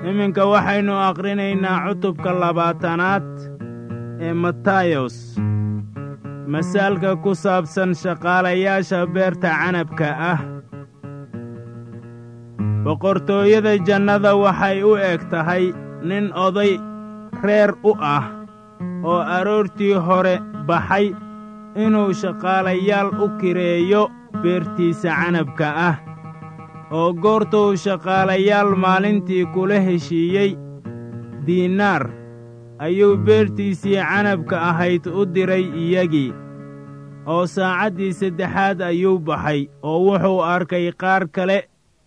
iminka waxaynu akhrinaynaa cutubka labaatanaad ee matayos masaalka ku saabsan shaqaalayaasha beerta canabka ah boqortooyada jannada waxay u eg tahay nin oday reer u ah oo aroortii hore baxay inuu shaqaalayaal u kireeyo beertiisa canabka ah oo goortuu shaqaalayaal maalintii kula heshiiyey diinaar ayuu beertiisii canabka ahayd u diray iyagii oo saacaddii saddexaad ayuu baxay oo wuxuu arkay qaar kale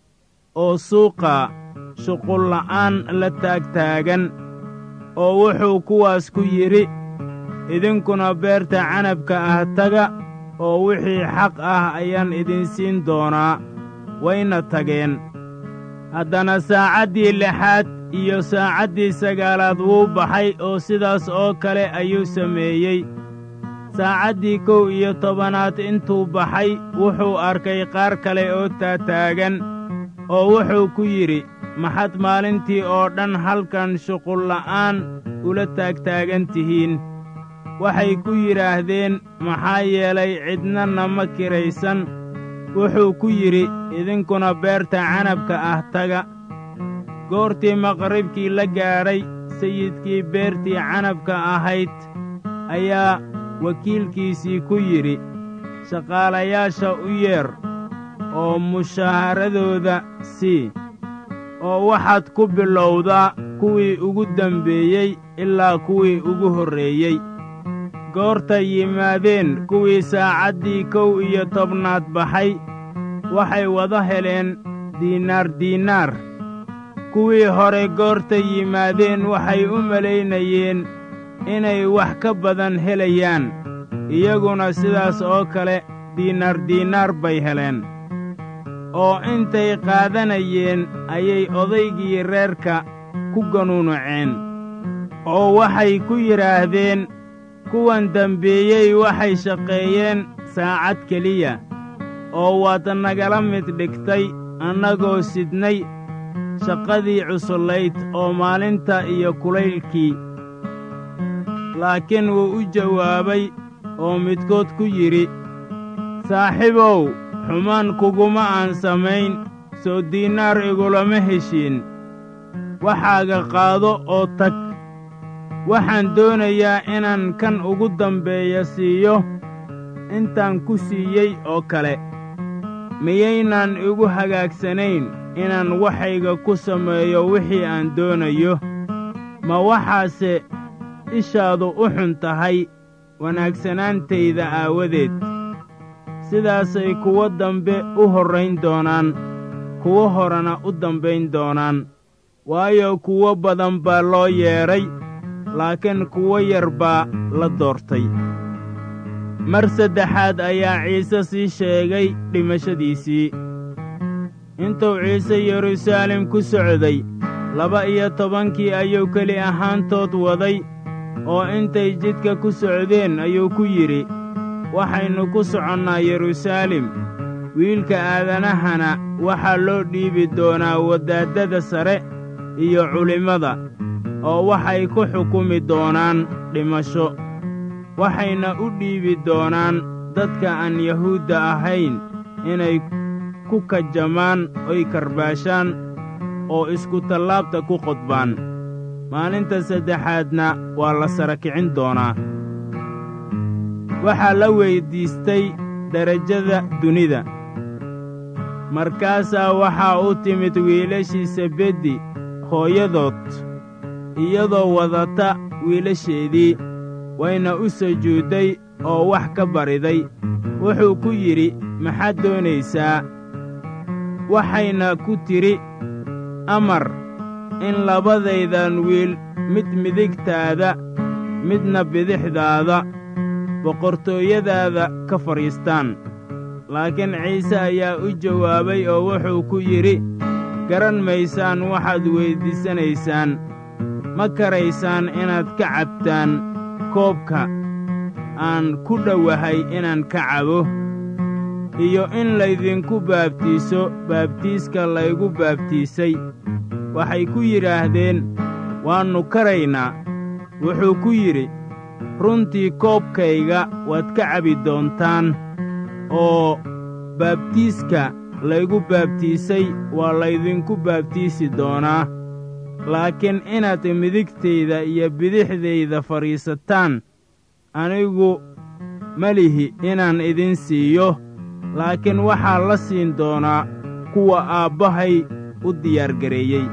oo suuqa shuqulla'aan la taagtaagan oo wuxuu kuwaas ku yidhi idinkuna beerta canabka ah taga oo wixii xaq ah ayaan idin siin doonaa wayna tageen haddana saacaddii lixaad iyo saacaddii sagaalaad wuu baxay oo sidaas oo kale ayuu sameeyey saacaddii kow iyo tobanaad intuu baxay wuxuu arkay qaar kale oo taataagan oo wuxuu ku yidhi maxad maalintii oo dhan halkan shuqulla'aan ula taagtaagan tihiin waxay ku yidhaahdeen maxaa yeelay cidna nama kiraysan wuxuu ku yidhi idinkuna beerta canabka ah taga goortii maqribkii la gaadhay sayidkii beertii canabka ahayd ayaa wakiilkiisii ku yidhi shaqaalayaasha u yeer oo mushaaharadooda sii oo waxaad ku bilowdaa kuwii ugu dembeeyey ilaa kuwii ugu horreeyey goortay yimaadeen kuwii saacaddii kow iyo tobnaad baxay waxay wada heleen diinaar diinaar kuwii hore goortay yimaadeen waxay u malaynayeen inay wax ka badan helayaan iyaguna sidaas oo kale diinaar diinaar bay heleen oo intay qaadanayeen ayay odaygii reerka ku ganuunuceen oo waxay ku yidhaahdeen kuwan dembeeyey waxay shaqeeyeen saacad keliya oo waad nagala mid dhigtay annagoo sidnay shaqadii cusullayd oo maalinta iyo kulaylkii laakiin wuu u jawaabay oo midkood ku yidhi saaxiibow xumaan kuguma aan samayn soo diinaar igulama heshiin waxaaga qaado oo tag waxaan doonayaa inaan kan ugu dambeeya siiyo intaan ku siiyey oo kale miyaynaan igu hagaagsanayn inaan waxayga ku sameeyo wixii aan doonayo ma waxaase ishaadu u xun tahay wanaagsanaantayda aawadeed sidaasay kuwo dambe u horrayn doonaan kuwo horena u dambayn doonaan waayo kuwo badan baa loo yeedhay laakiin kuwo yar baa la doortay mar saddexaad ayaa ciise sii sheegay dhimashadiisii intuu ciise yeruusaalem ku socday laba iyo tobankii ayuu keli ahaantood waday oo intay jidka ku socdeen ayuu ku yidhi waxaynu ku soconnaa yeruusaalem wiilka aadanahana waxaa loo dhiibi doonaa wadaaddada sare iyo culimmada oo waxay ku xukumi doonaan dhimasho waxayna u dhiibi doonaan dadka aan yahuudda ahayn inay ku kajamaan oy karbaashaan oo iskutallaabta ku qodbaan maalinta saddexaadna waa la sara kicin doonaa waxaa la weyddiistay derajada dunida markaasaa waxaa u timid wiilashii sebeddi hooyadood iyadoo wadata wiilasheedii wayna u sujuudday oo wax ka bariday wuxuu ku yidhi maxaad doonaysaa waxayna ku tidhi amar in labadaydan wiil mid midigtaada midna bidixdaada boqortooyadaada ka fadhiistaan laakiin ciise ayaa u jawaabay oo wuxuu ku yidhi garan maysaan waxaad weyddiisanaysaan ma karaysaan inaad ka cabtaan koobka aan ku dhowahay inaan ka cabo iyo in laydinku baabtiiso baabtiiska laygu baabtiisay waxay ku yidhaahdeen waannu karaynaa wuxuu ku yidhi runtii koobkayga waad ka cabi doontaan oo baabtiiska laygu baabtiisay waa laydinku baabtiisi doonaa laakiin inaad midigtayda iyo bidixdayda fadhiisataan anigu ma lihi inaan idin siiyo laakiin waxaa la siin doonaa kuwa aabbahay u diyaargareeyey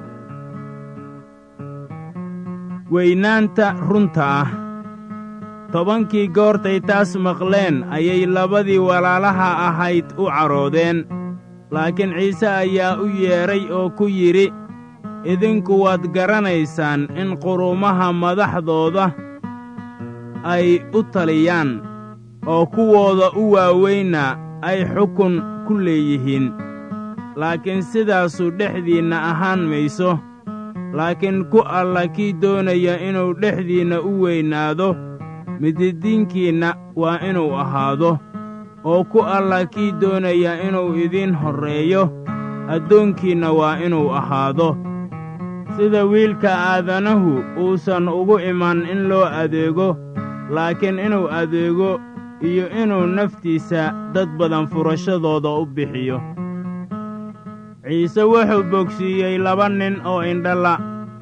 weynaanta runta ah tobankii goortay taas maqleen ayay labadii walaalaha ahayd u cadhoodeen laakiin ciise ayaa u yeedhay oo ku yidhi idinku waad garanaysaan in qurumaha madaxdooda ay u taliyaan oo kuwooda u waaweynna ay xukun ku leeyihiin laakiin sidaasu dhexdiinna ahaan mayso laakiin ku alla kii doonaya inuu dhexdiinna u weynaado mididiinkiinna waa inuu ahaado oo ku alla kii doonaya inuu idiin horreeyo addoonkiinna waa inuu ahaado sida wiilka aadanahu uusan ugu iman in loo adeego laakiin inuu adeego iyo inuu naftiisa dad badan furashadooda u bixiyo ciise wuxuu bogsiiyey laba nin oo indhala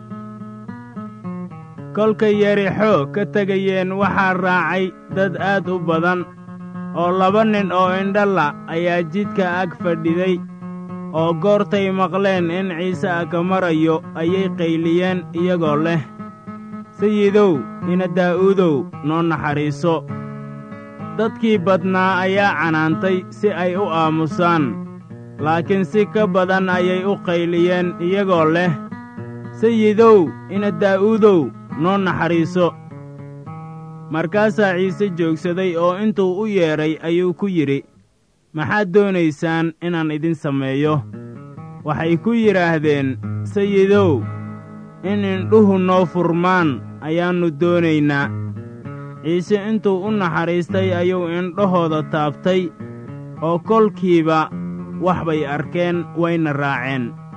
kolkay yarixo ka tegayeen waxaa raacay dad aad u badan oo laba nin oo indhala ayaa jidka ag fadhiday oo goortay maqleen in ciise aka marayo ayay qayliyeen iyagoo leh sayidow ina daa'uudow noo naxariiso dadkii badnaa ayaa canaantay si ay u aamusaan laakiin si ka badan ayay u qayliyeen iyagoo leh sayidow ina daa'uudow noo naxariiso markaasaa ciise joogsaday oo intuu u yeedhay ayuu ku yidhi maxaad doonaysaan inaan idin sameeyo waxay ku yidhaahdeen sayidow in indhuhu noo furmaan ayaannu doonaynaa ciise intuu u naxariistay ayuu indhahooda taabtay oo kolkiiba wax bay arkeen wayna raaceen